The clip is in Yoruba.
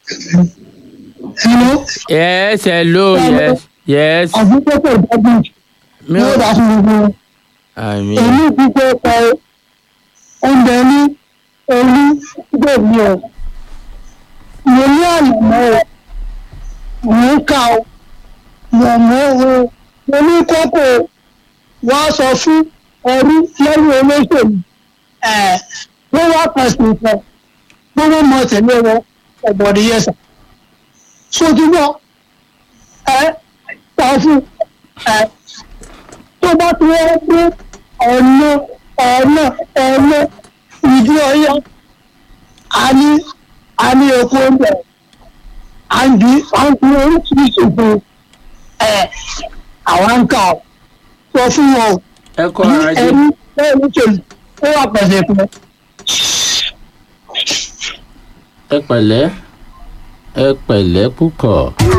Hello. yes hello yes yes Àbúkọ́kọ̀ ìdájọ́ mi yóò ò dá fún gbogbo wọn. àmì Èmi ti fẹ́ pa oúnjẹ ní orí gbèmí o. Mo ní àlùmọ́ o. Mo ń kà o. Mo mọ̀ o. Mo ní kókó wá sọ fún ẹrú lẹ́yìn olóṣèlú. Ẹ̀ ló wá pẹ̀sìn ìfẹ́. Gbogbo mọ̀ tẹ̀lé wọn ọ̀bọ̀dé yẹsà. Sotúbọ̀ ẹ ta fún ẹ tó bá ti wọ́n pé ọ̀nà ọ̀nà ọ̀nà ìdí ọ̀yá a ní a ní epo oúnjẹ à ń di à ń fi oríṣiríṣi fún ẹ àwọn ń kà ó sọ fún wọn o ẹ kọ ní ara jẹ ẹni bẹ́ẹ̀ ní tèmi ó wà pẹ̀sẹ̀ fún ẹ. ẹ pẹ̀lẹ́ ẹ pẹ̀lẹ́ púpọ̀.